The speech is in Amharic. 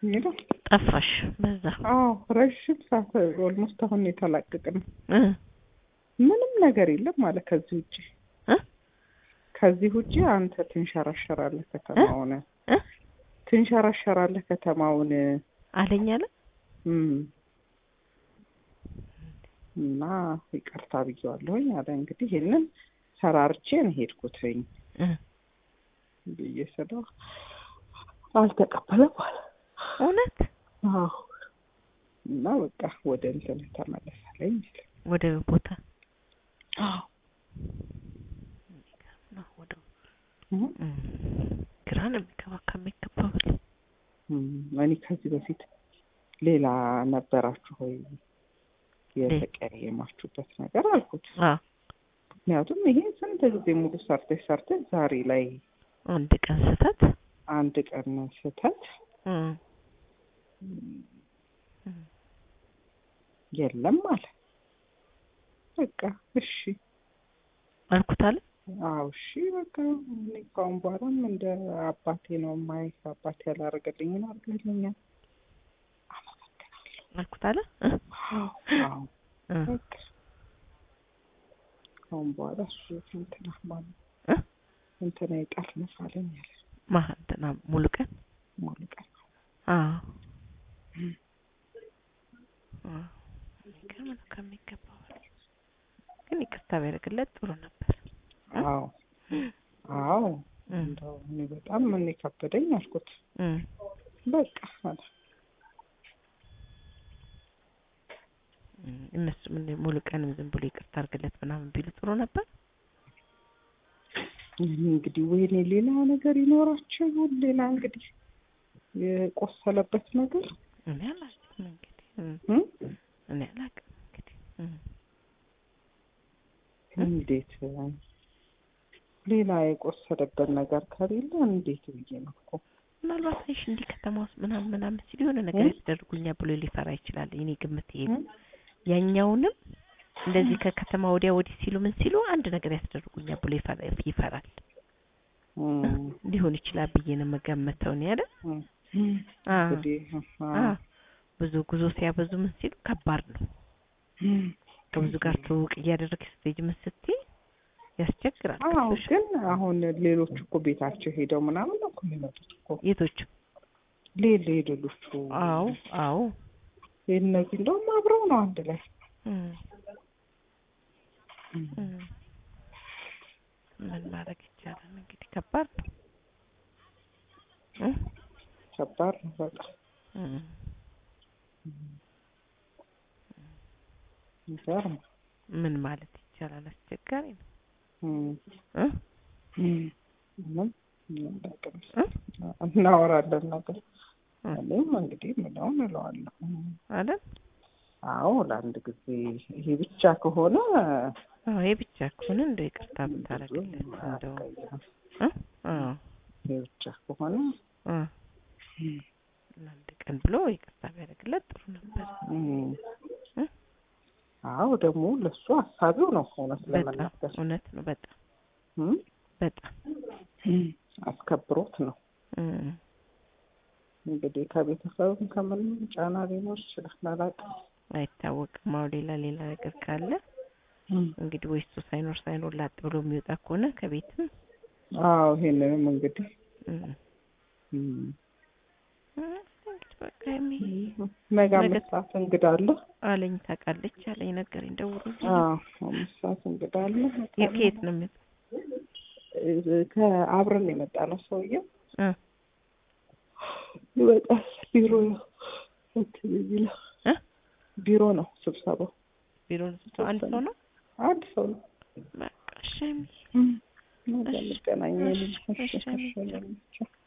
ሄደው ጠፋሽ በዛ አዎ ረዥም ሰዓት ኦልሞስት አሁን የተላቀቅን እ ምንም ነገር የለም ማለት ከዚህ ውጭ እ ከዚህ ውጭ አንተ ትንሸራሸራለህ ከተማውን እ ትንሸራሸራለህ ከተማውን አለኝ አለ እም እና ይቅርታ ብዬዋለሁኝ አለ እንግዲህ ይህንን ሰራርቼ ነው ሄድኩትኝ እ ብዬ ስለው አልተቀበለም አለ እውነት አዎ እና በቃ ወደ እንትን ተመለሳለኝ ወደ ቦታ አዎ ነው ወደ እም እም ግራ ነው የሚገባ ከሚገባው በላይ እም እኔ ከዚህ በፊት ሌላ ነበራችሁ ወይ የተቀያየማችሁበት ነገር አልኩት። አ ምክንያቱም ይሄ ስንት ጊዜ ሙሉ ሰርተሽ ሰርተሽ ዛሬ ላይ አንድ ቀን ስህተት አንድ ቀን ስህተት እም የለም አለ። በቃ እሺ አልኩት አለ አዎ እሺ በቃ እኔ ካሁን በኋላም እንደ አባቴ ነው የማይህ አባቴ ያላረገልኝን አድርገልኛል። አመሰግናለሁ። አልኩት አለ እ አዎ አዎ እ በቃ ካሁን በኋላ እሱ እንትና ማለት እ እንትና ይጠርንፍ አለኝ አለ ማን እንትና ሙሉ ቀን ሙሉ ቀን አዎ እም አዎ የሚገርም ነው ከሚገባው በላይ ግን ይቅርታ ቢያደርግለት ጥሩ ነበር አዎ አዎ እም እንደው እኔ በጣም ምን ከበደኝ አልኩት። እም በቃ አለ እም እነሱ ምን ሙሉ ቀንም ዝም ብሎ ይቅርታ አድርግለት ምናምን ቢሉ ጥሩ ነበር እኔ እንግዲህ ወይኔ ሌላ ነገር ይኖራቸው ይሁን ሌላ እንግዲህ የቆሰለበት ነገር እኔ አላውቅም እንግዲህ እም እም? እኔ አላውቅም እንግዲህ እም እንዴት ሌላ የቆሰለበት ነገር ከሌለ እንዴት ብዬ ነው እኮ ምናልባት አይሽ እንዲህ ከተማ ውስጥ ምናምን ምናምን ሲል የሆነ ነገር እ? ያስደርጉኛል ብሎ ሊፈራ ይችላል። የኔ ግምት ይሄ ነው። እም? ያኛውንም እንደዚህ ከከተማ ወዲያ ወዲህ ሲሉ ምን ሲሉ አንድ ነገር ያስደርጉኛል ብሎ ይፈራ ይፈራል እም፣ ሊሆን ይችላል ብዬ ነው የምገምተው ነው ያለ እም፣ አ እንግዲህ አ ብዙ ጉዞ ሲያበዙ ምን ሲሉ ከባድ ነው። እም፣ ከብዙ ጋር ትውውቅ እያደረግሽ ስትሄጂ ምን ስትይ ያስቸግራል። አዎ ገብቶሻል? ግን አሁን ሌሎቹ እኮ ቤታቸው ሄደው ምናምን ነው እኮ የሚመጡት እኮ የቶቹ ሌ- ሌሎቹ አዎ አዎ እነዚህ እንደውም አብረው ነው አንድ ላይ እም እም፣ እም ምን ማድረግ ይቻላል እንግዲህ ከባድ ነው። እ ከባድ ነው በጣም እም ይገርም ምን ማለት ይቻላል? አስቸጋሪ ነው እም፣ እ እም፣ ምንም ምንም አላውቅም። እ እናወራለን ነገር እ እኔም እንግዲህ ምለውን እለዋለሁ አይደል? አዎ ለአንድ ጊዜ ይሄ ብቻ ከሆነ አዎ ይሄ ብቻ ከሆነ እንደው ይቅርታ ብታረግለት እንደው አያስቀይምም። እ አዎ ይሄ ብቻ ከሆነ እ እም፣ ለአንድ ቀን ብሎ ይቅርታ ቢያደርግለት ጥሩ ነበር። እም፣ እ አዎ ደግሞ ለሱ አሳቢው ነው እውነት በጣም ለመናገር እውነት ነው። በጣም እም፣ በጣም እም፣ አስከብሮት ነው እም እንግዲህ ከቤተሰብም ከምንም ጫና ሊኖር ይችላል አላውቅም። አይታወቅም። አዎ ሌላ ሌላ ነገር ካለ እም፣ እንግዲህ ወይ እሱ ሳይኖር ሳይኖር ላጥ ብሎ የሚወጣ ከሆነ ከቤትም አዎ ይሄንንም እንግዲህ እም እም፣ እ እንግዲህ በቃ የሚ ነገ ነገ- አምስት ሰዓት እንግዳ አለ። አለኝ ታውቃለች አለኝ ነገረኝ ደውሎልኝ አዎ አምስት ሰዓት እንግዳ አለ። የት ነው የሚመጣው? እ፣ ከአብረን የመጣ ነው ሰውዬው እ ይመጣል። ቢሮ ነው እንትን የሚለው እ ቢሮ ነው ስብሰባው። ቢሮ ነው አንድ ሰው ነው። አንድ ሰው ነው። በቃ እሺ የሚ እም፣ ነገ እሺ፣ እንገናኝ። እሺ፣ እሺ፣ እሺ፣ እሺ፣ እሺ።